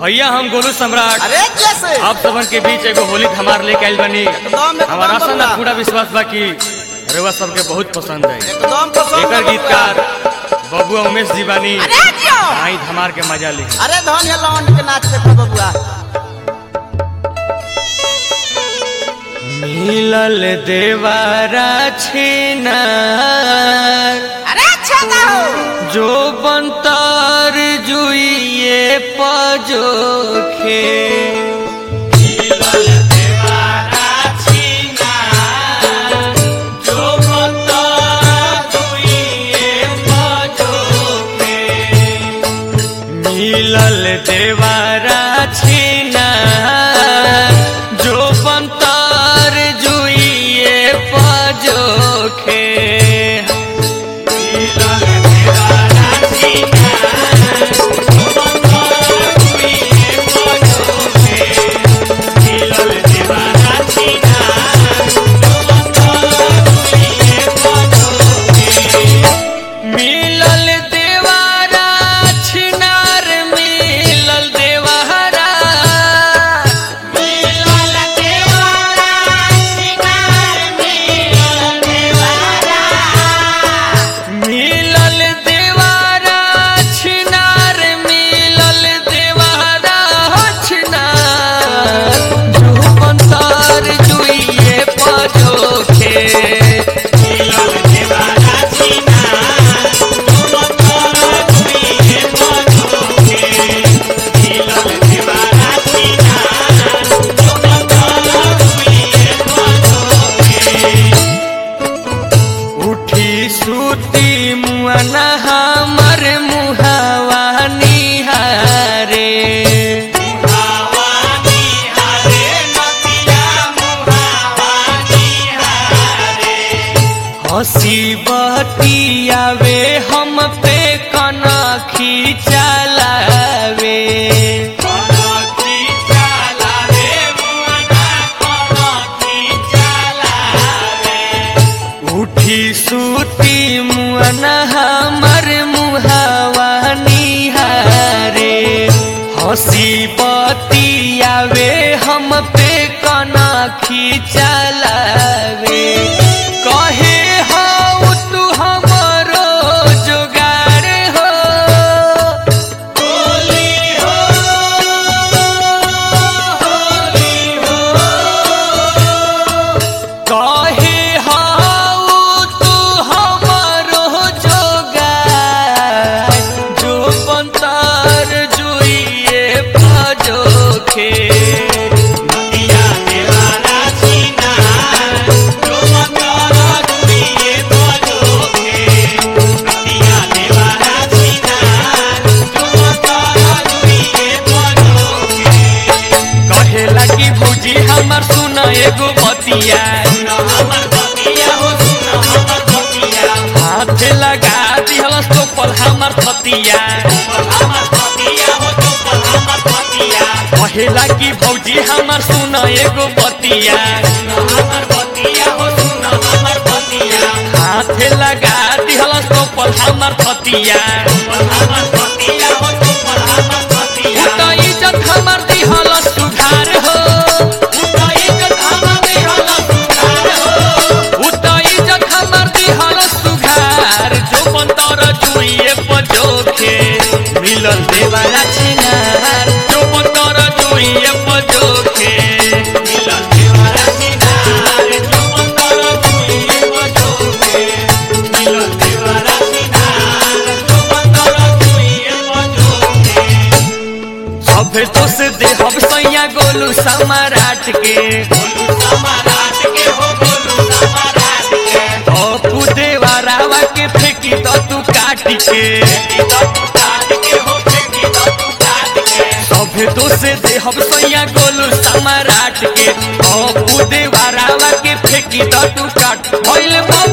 भैया हम गोलू सम्राट अरे कैसे आप सबन के बीच एगो होली हमार लेके आइल बनी एकदम एकदम हमारा आशा ना बबुआ। पूरा विश्वास बा कि रेवा सबके बहुत पसंद है एकदम पसंद एकर बा गीतकार बबुआ उमेश जी बानी अरे जियो आई धमार के मजा ली अरे धन है लौंड के नाच देखो बबुआ मिलल देवारा छिनार अरे अच्छा गाओ जो बनतर जुइए पजोखे मिलल देवारा छिनार जो बनतर जुइए पजोखे मिलल देवारा छिनार जो बनतर जुइए पजोखे मिलल देवारा छिनार मिलल देवारा मिलल देवारा छिनार मिलल देवारा मिलल देवारा छिनार मिलल देवारा छिनार जुबंतर जुइए पजोखे मिलल देवारा छिनार जुबंतर जुइए पजोखे मिलल देवारा छिनार जुबंतर जुइए पजोखे उठी सुती मुअना हमर मुहावा निहारे हसी बतियावे हम पे कनखी चलावे कनखी चलावे मुअना कनखी चलावे उठी सूती मुअन हमर मुहावा निहारे हंसी बतियावे हम पे कनखी चलावे कहे हो तू हमरो जोगार हो होली हो होली हो कहे हाउ तू हमरो जोगार जो पंतर जुइए पजोखे नदिया देवारा सीना जो पंतर जुइए पजोखे नदिया देवारा सीना जो पंतर जुइए पजोखे कहे लगी भौजी हमर सुन एगो बतिया हाथ लगा दिहल तोपल हमर फतिया कहे लगी भौजी हमर सुन एगो बतिया हाथ लगा दिहल तोपल हमर फतिया उता इज्जत हमर दिहल सुधार हो उता इज्जत हमर दिहल सुधार हो उता इज्जत हमर दिहल सुधार जो पंतर जुइए पजोखे मिलल देवारा छिनार जो पंतर जुइए पजोखे मिलल देवारा छिनार जो पंतर जुइए पजोखे मिलल देवारा छिनार जो पंतर जुइए पजोखे सभे दोष दे हम सैया गोलू समाराट के गोलू समाराट के हो गोलू समाराट के अपू देवा रावा के फेंकी तो तू काट के सभे दोष दे हम सैया गोलू समाराट के अपू देवा रावा के फेंकी तो तू काट भइल बाबू